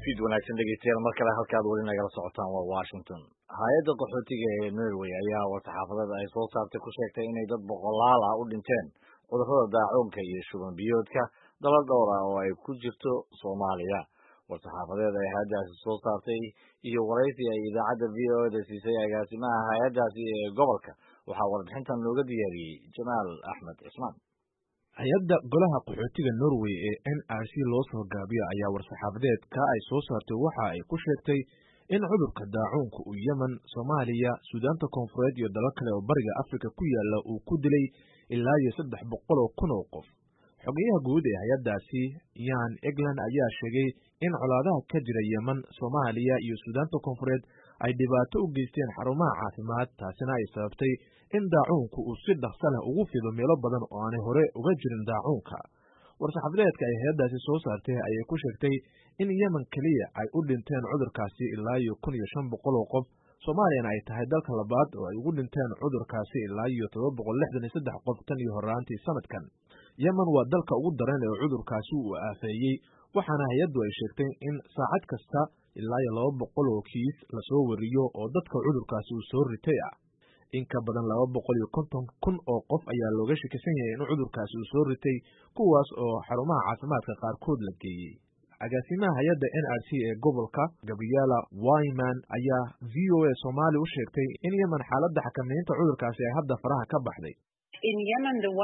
fiid wanaagsan dhegeystayaal mar kale halkaad weli nagala socotaan waa washington hay-adda qaxootiga ee norway ayaa war-saxaafadada ay soo saartay ku sheegtay inay dad boqolaal ah u dhinteen cudurrada daacuunka iyo shuban biyoodka dala dhowr ah oo ay ku jirto soomaaliya war-saxaafadeed ay hay-addaasi soo saartay iyo waraysi ay idaacadda v o da siisay agaasimaha hay-addaasi ee gobolka waxaa warbixintan looga diyaariyey jamaal axmed cismaan hay-adda golaha qaxootiga norway ee n r c loo soo gaabiyo ayaa war-saxaafadeedka ay soo saartay waxa ay ku sheegtay in cudurka daacuunka uu yemen soomaaliya suudaanta koonfureed iyo dalal kale oo bariga afrika ku yaala uu ku dilay ilaa iyo saddex boqol oo kun oo qof xogeyaha guud ee hay-addaasi yan egland ayaa sheegay in colaadaha ka jira yemen soomaaliya iyo suudaanta koonfureed ay dhibaato u geysteen xarumaha caafimaad taasina ay sababtay in daacuunku uu si dhaqsa leh ugu fido meelo badan oo aanay hore uga jirin daacuunka war-saxaafadeedka ay hay-addaasi soo saartay ayay ku sheegtay in yemen keliya ay u dhinteen cudurkaasi ilaa iyo kun iyo shan boqol oo qof soomaaliyana ay tahay dalka labaad oo ay ugu dhinteen cudurkaasi ilaa iyo todoba boqol lixdan iyo saddex qof tan iyo horaantii sanadkan yemen waa dalka ugu daran ee cudurkaasi uu aafeeyey waxaana hay-addu ay sheegtay in saacad kasta ilaa iyo laba boqol oo kiis lasoo wariyo oo dadka cudurkaasi uu soo ritay ah in ka badan laba boqol iyo konton kun oo qof ayaa looga shakisan yahay in cudurkaasi uu soo ritay kuwaas oo xarumaha caafimaadka qaarkood la geeyey agaasimaha hay-adda n r c ee gobolka gabriela wyman ayaa v o a soomaali u sheegtay in yemen xaaladda xakamaynta cudurkaasi ay hadda faraha ka baxday In Yemen, the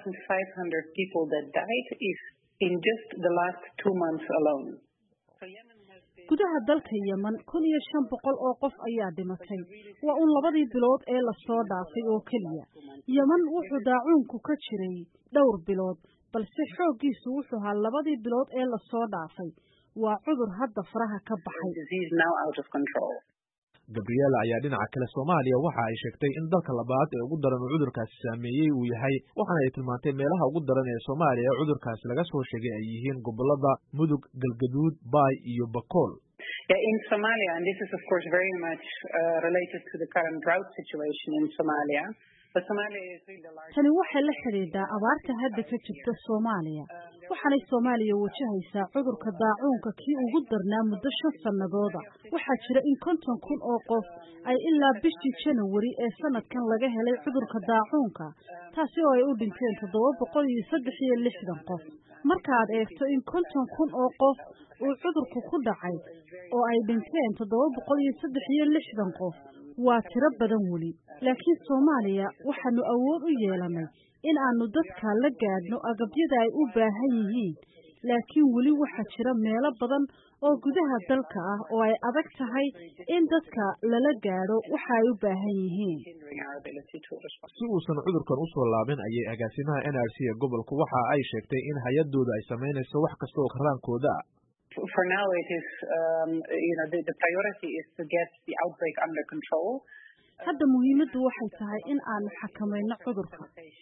1,500 people that died is in just the last two months alone. So Yemen has been gudaha dalka yemen kun iyo shan boqol oo qof ayaa dhimatay waa un labadii bilood ee lasoo dhaafay oo keliya yemen wuxuu daacuunku ka jiray dhowr bilood balse xooggiisu wuxuu ahaa labadii bilood ee lasoo dhaafay waa cudur hadda faraha ka baxay disease now out of control. gabriela ayaa dhinaca kale soomaaliya waxa ay sheegtay in dalka labaad ee ugu daran uu cudurkaasi saameeyey uu yahay waxaana ay tilmaantay meelaha ugu daran ee soomaaliya ee cudurkaasi laga soo sheegay ay yihiin gobolada mudug galgaduud baay iyo bakool Yeah, in Somalia, and this is of course very much uh, related to the current drought situation in Somalia, but Somalia is really the largest. tani waxay la xidhiidhaa abaarta hadda ka jirta soomaaliya waxaanay soomaaliya wajahaysaa cudurka daacuunka kii ugu darnaa muddo shan sannadooda waxaa jira in konton kun oo qof ay ilaa bishii janawari ee sanadkan laga helay cudurka daacuunka taasi oo ay u dhinteen toddoba boqol iyo saddex iyo lixdan qof markaad eegto in konton kun oo qof uu cudurku ku dhacay oo ay dhinteen toddoba boqol iyo saddex iyo lixdan qof waa tiro badan weli laakiin soomaaliya waxaanu awood u yeelanay in aanu dadka la gaadhno agabyada ay u baahan yihiin laakiin weli waxaa jira meelo badan oo gudaha dalka ah oo ay adag tahay in dadka lala gaadho waxa ay u baahan yihiin hindering our ability to respond. si uusan cudurkan u soo laabin ayay agaasimaha n r c ee gobolku waxa ay sheegtay in hay-adooda ay samaynayso wax kasta oo karaankooda ah For now, it is um, you know the, the priority is to get the outbreak under control. hadda muhiimaddu waxay tahay in aanu xakamayno cudurka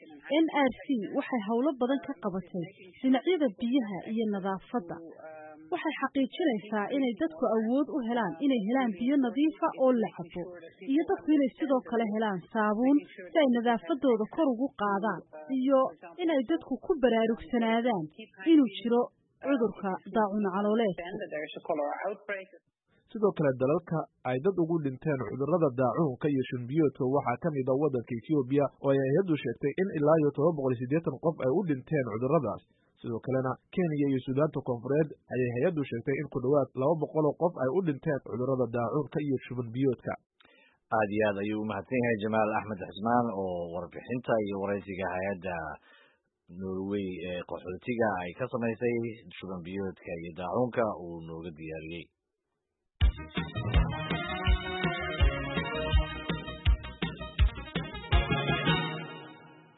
n r c waxay howlo badan ka qabatay dhinacyada biyaha iyo nadaafadda waxay xaqiijinaysaa inay dadku awood u helaan inay helaan biyo nadiifa oo la cabo iyo dadku inay sidoo kale helaan saabuun si ay nadaafadooda kor ugu qaadaan iyo inay dadku ku baraarugsanaadaan inuu jiro cudurka daacun calooleedka Then that there is a cholera outbreak. sidoo kale dalalka ay dad ugu dhinteen cudurrada daacuunka iyo shunbiyoodka waxaa ka mid a waddanka etoobiya oo ay hay-addu sheegtay in ilaa iyo todoba boqol iyo siddeetan qof ay u dhinteen cudurradaas sidoo kalena kenya iyo suudaanta koonfureed ayay hay-addu sheegtay in ku dhowaad laba boqol oo qof ay u dhinteen cudurrada daacuunka iyo shuban biyoodka aad iyo aad ayuu umahadsan yahay jamaal axmed xismaan oo warbixinta iyo waraysiga hay-adda norway ee qaxootiga ay ka samaysay shuban biyoodka iyo daacuunka uu nooga diyaariyey